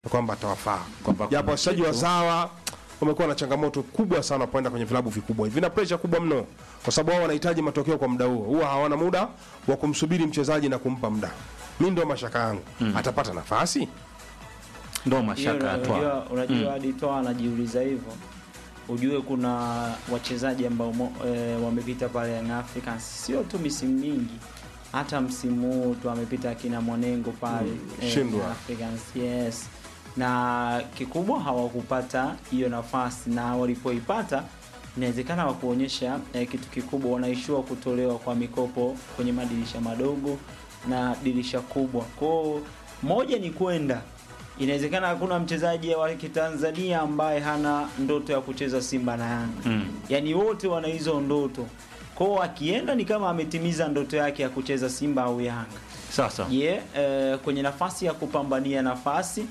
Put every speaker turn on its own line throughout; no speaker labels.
kwamba atawafaa,
Kwamba
japo
kuna
wachezaji
kitu-
wazawa wamekuwa na changamoto kubwa sana wanapoenda kwenye vilabu vikubwa hivi, vina pressure kubwa mno, kwa sababu wao wanahitaji matokeo kwa muda huo, huwa hawana muda wa kumsubiri mchezaji na kumpa muda. Mi ndio mashaka yangu, atapata nafasi
ndo
Hiyo
mashaka ya Twa.
unajua, unajua hadi Twa anajiuliza hivyo, ujue kuna wachezaji ambao mo- e, wamepita pale Young Africans, sio tu misimu mingi, hata msimu huu tu amepita akina Mwanengo pale eh,
Shindwa.
Young Africans, yes, na kikubwa hawakupata hiyo nafasi, na walipoipata inawezekana wakuonyesha eh, kitu kikubwa, wanaishiwa kutolewa kwa mikopo kwenye madirisha madogo na dirisha kubwa. Kwao moja ni kwenda inawezekana hakuna mchezaji wa Kitanzania ambaye hana ndoto ya kucheza Simba na Yanga.
Mm.
Yaani wote wana hizo ndoto. Kwao akienda ni kama ametimiza ndoto yake ya kucheza Simba au Yanga.
Sasa
Je, eh, kwenye nafasi ya kupambania nafasi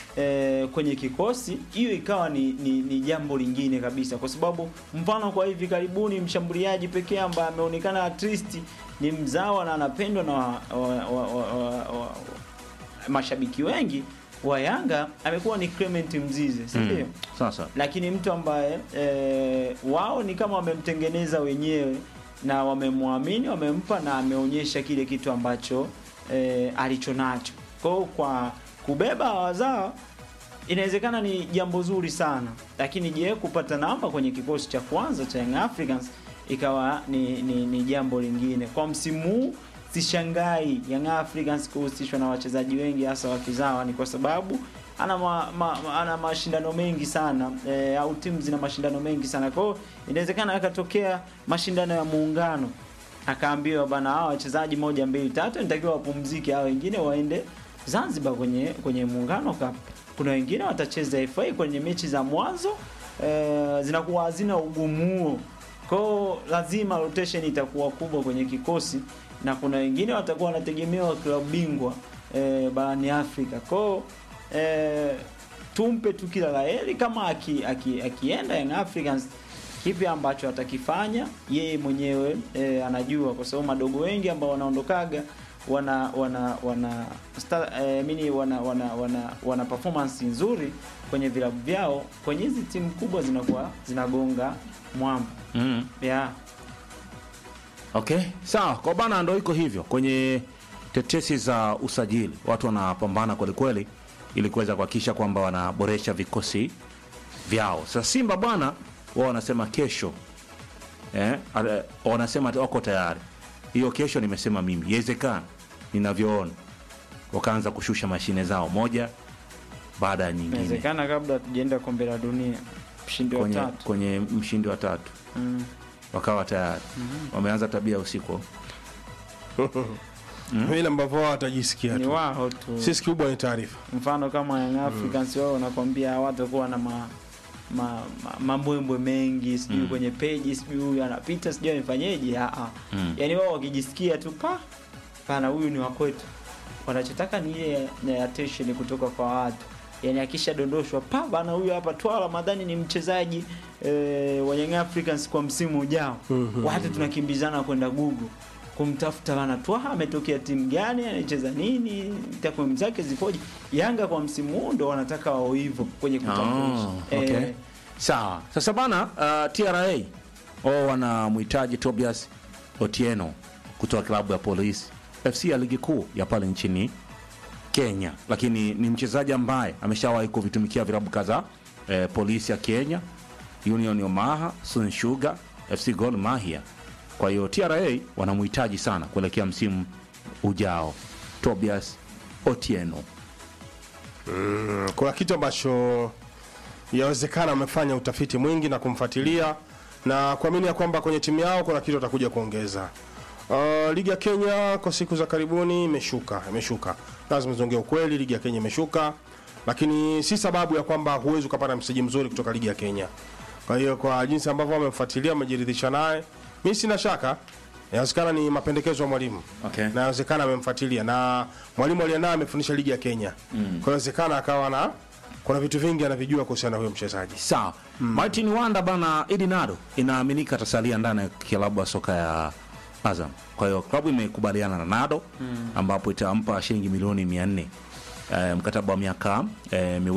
eh, kwenye kikosi hiyo ikawa ni, ni, ni jambo lingine kabisa, kwa sababu mfano kwa hivi karibuni mshambuliaji pekee ambaye ameonekana at least ni mzawa na anapendwa na wa, wa, wa, wa, wa, wa, mashabiki wengi wa Yanga amekuwa ni Clement Mzize, si ndio?
mm. Sasa
lakini mtu ambaye e, wao ni kama wamemtengeneza wenyewe na wamemwamini wamempa na ameonyesha kile kitu ambacho e, alichonacho kwao kwa kubeba wazao inawezekana ni jambo zuri sana lakini je kupata namba kwenye kikosi cha kwanza cha Young Africans ikawa ni, ni, ni jambo lingine kwa msimu huu sishangai Young Africans kuhusishwa na wachezaji wengi hasa wakizawa ni kwa sababu ana ma, ma, ma- ana mashindano mengi sana e, au timu zina mashindano mengi sana kwa hiyo inawezekana akatokea mashindano ya muungano akaambiwa bana hawa wachezaji moja mbili tatu nitakiwa wapumzike hao wengine waende Zanzibar kwenye kwenye muungano cup kuna wengine watacheza FA kwenye mechi za mwanzo e, zinakuwa hazina ugumu huo kwao lazima rotation itakuwa kubwa kwenye kikosi na kuna wengine watakuwa wanategemewa klabu bingwa e, barani Afrika kwao e, tumpe tu kila la heri kama aki, aki, akienda Young Africans kipi ambacho atakifanya yeye mwenyewe e, anajua kwa sababu madogo wengi ambao wanaondokaga wana wana wana star, e, mini wana wana wana, wana performance nzuri kwenye vilabu vyao kwenye hizi timu kubwa zinakuwa zinagonga mwamba
mm.
yeah.
Okay, sawa. Kwa bana ndo iko hivyo kwenye tetesi za usajili, watu wanapambana kweli kweli ili kuweza kuhakikisha kwamba wanaboresha vikosi vyao. Sasa Simba bwana, wao wanasema kesho eh, ale- wanasema wako tayari. Hiyo kesho nimesema mimi, iwezekana ninavyoona wakaanza kushusha mashine zao moja baada ya nyingine
inawezekana kabla hatujaenda kombe la dunia mshindi wa
kwenye,
tatu
kwenye mshindi wa tatu
mm.
wakawa tayari wameanza tabia usiku
vile ambavyo wao watajisikia
ni
tu.
wao tu
Sisi kikubwa ni taarifa.
mfano kama Young Africans wao wanakwambia hawatakuwa na ma ma, ma, mambwembwe mengi sijui
Mm.
kwenye peji sijui huyu anapita sijui amefanyeje ah ah.
Mm.
yani wao wakijisikia tu pa pana huyu ni wa kwetu wanachotaka ni ile na attention kutoka kwa watu yani akishadondoshwa pa bana huyu hapa Twala Ramadhani ni mchezaji e, wa Young Africans kwa msimu ujao
Mhm.
watu tunakimbizana kwenda Google kumtafuta bana Twaha ametokea timu gani anacheza nini takwimu zake zipoje Yanga kwa msimu huu ndo wanataka wao hivyo kwenye kutambulisha
Ah, okay.
Eh,
Sawa. Sasa bana uh, TRA wao wanamhitaji Tobias Otieno kutoka klabu ya Police FC ya ligi kuu ya pale nchini Kenya, lakini ni mchezaji ambaye ameshawahi kuvitumikia vilabu kadhaa eh, Polisi ya Kenya, Union Omaha, Sun Sugar, FC Gor Mahia. Kwa hiyo TRA wanamhitaji sana kuelekea msimu ujao, Tobias Otieno.
Mm, kuna kitu ambacho yawezekana amefanya utafiti mwingi na kumfuatilia na kuamini ya kwamba kwenye timu yao kuna kitu atakuja kuongeza. Uh, ligi ya Kenya kwa siku za karibuni imeshuka, imeshuka. Lazima tuongee ukweli, ligi ya Kenya imeshuka, lakini si sababu ya kwamba huwezi ukapata mchezaji mzuri kutoka ligi ya Kenya. Kwa hiyo kwa jinsi ambavyo wamemfuatilia, wamejiridhisha naye, mimi sina shaka, inawezekana ni mapendekezo ya mwalimu
Okay.
na inawezekana amemfuatilia na mwalimu aliyenaye amefundisha ligi ya Kenya mm. kwa hiyo inawezekana akawa na kuna vitu vingi anavijua kuhusiana na huyo mchezaji
Sawa. Martin Wanda bana Idi Nado inaaminika atasalia ndani ya klabu ya soka ya Azam. Kwa hiyo klabu imekubaliana na Nado ambapo itampa shilingi milioni 400 eh, mkataba wa miaka eh, miwili